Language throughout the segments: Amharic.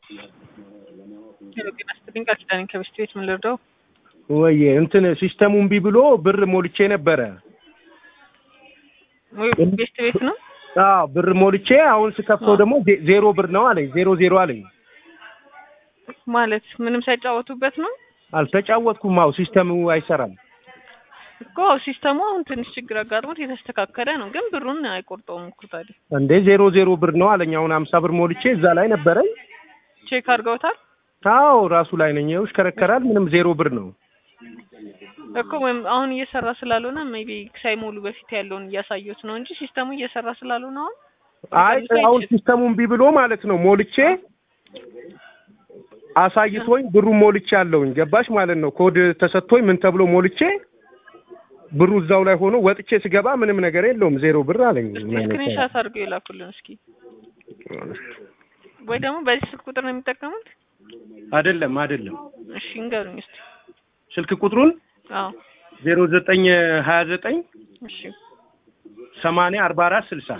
ሄሎ ጤና ይስጥልኝ ቃል ኪዳኔ ከበስት ቤት ምን ልርዳው? ወይ እንትን ሲስተሙ እምቢ ብሎ ብር ሞልቼ ነበረ። ወይ ቤስት ቤት ነው? አዎ ብር ሞልቼ አሁን ስከፍተው ደግሞ ዜ- ዜሮ ብር ነው አለኝ። ዜሮ ዜሮ አለኝ። ማለት ምንም ሳይጫወቱበት ነው አልተጫወትኩም። አዎ ሲስተሙ አይሰራም። እኮ ሲስተሙ አሁን ትንሽ ችግር አጋጥሞት የተስተካከለ ነው፣ ግን ብሩን አይቆርጠውም እኮ ታዲያ። እንዴ ዜሮ ዜሮ ብር ነው አለኝ። አሁን ሀምሳ ብር ሞልቼ እዛ ላይ ነበረኝ። ቼክ አድርገውታል አዎ ራሱ ላይ ነኝ። ይኸው ይሽከረከራል። ምንም ዜሮ ብር ነው። እኮ ወይም አሁን እየሰራ ስላልሆነ ሜቢ ሳይሞሉ በፊት ያለውን እያሳየሁት ነው እንጂ ሲስተሙ እየሰራ ስላልሆነ አሁን አይ አሁን ሲስተሙ እምቢ ብሎ ማለት ነው ሞልቼ አሳይቶኝ ብሩ ሞልቼ አለውኝ ገባሽ ማለት ነው። ኮድ ተሰጥቶኝ ምን ተብሎ ሞልቼ ብሩ እዛው ላይ ሆኖ ወጥቼ ስገባ ምንም ነገር የለውም ዜሮ ብር አለኝ። ምን አይነት ስክሪንሻት አድርገው የላኩልን እስኪ። ወይ ደግሞ በዚህ ስልክ ቁጥር ነው የሚጠቀሙት? አይደለም አይደለም። እሺ እንገሩኝ እስኪ። ስልክ ቁጥሩን አዎ ዜሮ ዘጠኝ ሀያ ዘጠኝ እሺ ሰማንያ አርባ አራት ስልሳ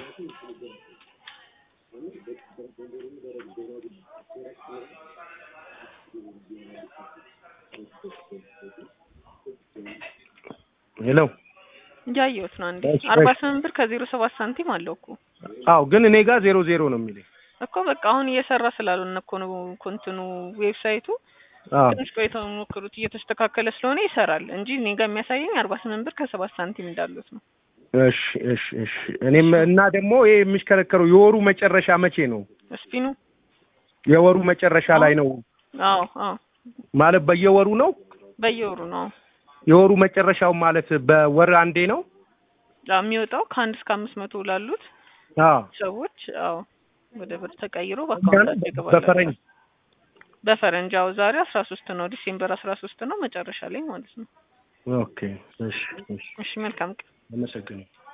ሄሎ እያየሁት ነው። አንዴ እሺ፣ አርባ እሺ። ስምንት ብር ከዜሮ ሰባት ሳንቲም አለው እኮ አዎ ግን እኔ ጋር ዜሮ ዜሮ ነው የሚለኝ። እኮ በቃ አሁን እየሰራ ስላልሆነ እኮ ነው ኮንትኑ ዌብሳይቱ አዎ ትንሽ ቆይተው ሞክሩት እየተስተካከለ ስለሆነ ይሰራል እንጂ እኔ ጋር የሚያሳየኝ አርባ ስምንት ብር ከሰባት ሳንቲም እንዳሉት ነው። እሺ እሺ እሺ። እኔም እና ደግሞ ይሄ የሚሽከረከረው የወሩ መጨረሻ መቼ ነው? ስፒኑ የወሩ መጨረሻ ላይ ነው አዎ አዎ ማለት በየወሩ ነው? በየወሩ ነው የወሩ መጨረሻው ማለት በወር አንዴ ነው? አዎ፣ የሚወጣው ከአንድ እስከ አምስት መቶ ላሉት አዎ ሰዎች አዎ ወደ ብር ተቀይሮ በአካውንታቸው ይገባል። በፈረንጅ በፈረንጅ አዎ ዛሬ አስራ ሶስት ነው ዲሴምበር አስራ ሶስት ነው መጨረሻ ላይ ማለት ነው። ኦኬ። እሺ እሺ። እሺ መልካም ቀን። አመሰግናለሁ።